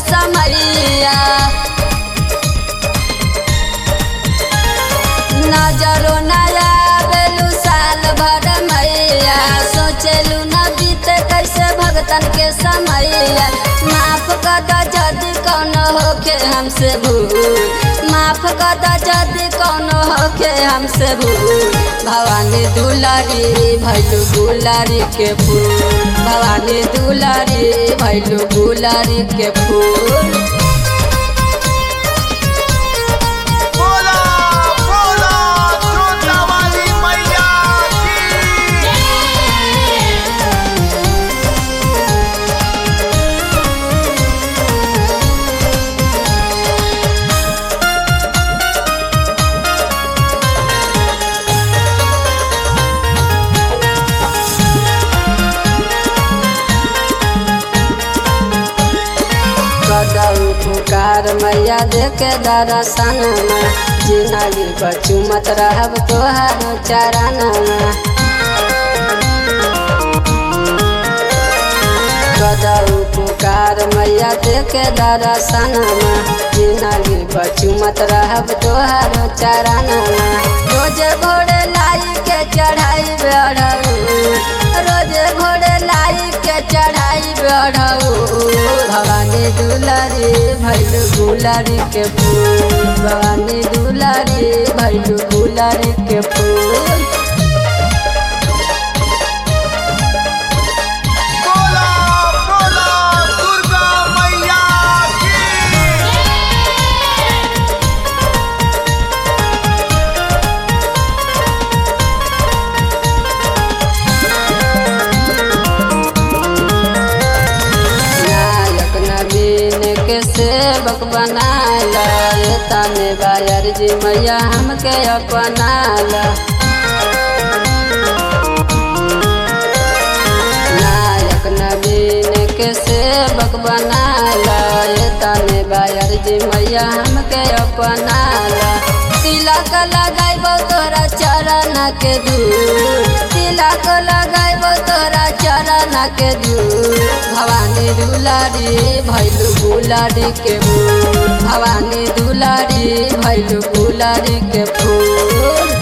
समैया नजरो नया बेलू साल भर मैया सोचलू न बीते कैसे भगतन के समैया माफ कर द जदि कौनो होके हमसे भूल माफ कर द जदि कौनो होके हमसे भूल भवानी दुलारी भैलू गुलारी के फूल भवानी दुलारी भैलू गुलारी के फूल बोला बोला छोटा वाली मैया की कदऊ पुकार मैया देखे दर्शन जिंदगी बचू मत रहब तोहार चरण कदऊ पुकार मैया देखे दर्शन जिंदगी बचू मत रहब तोहार चरण रोज भोरे लाई के चढ़ाई बेढ़ऊ रोज भोरे लाई के चढ़ाई बेढ़ऊ भवानी दुलारी भैलू गुलारी के फूल भवानी दुलारी भैलू गुलारी के फूल बोला बोला दुर्गा मैया की नायक नवीन के सेवक बनाला तने बायर जी मैया हमके अपनाला नायक नवीन के सेवक बनाला तने बायर जी मैया हमके अपनाला तिलक लगाइबो तोरा चरण के दूर तिलक लगाइबो तोरा चरण के दूर भवानी दुलारी भैलू गुलारी के फूल भवानी दुलारी भैलू गुलारी के फूल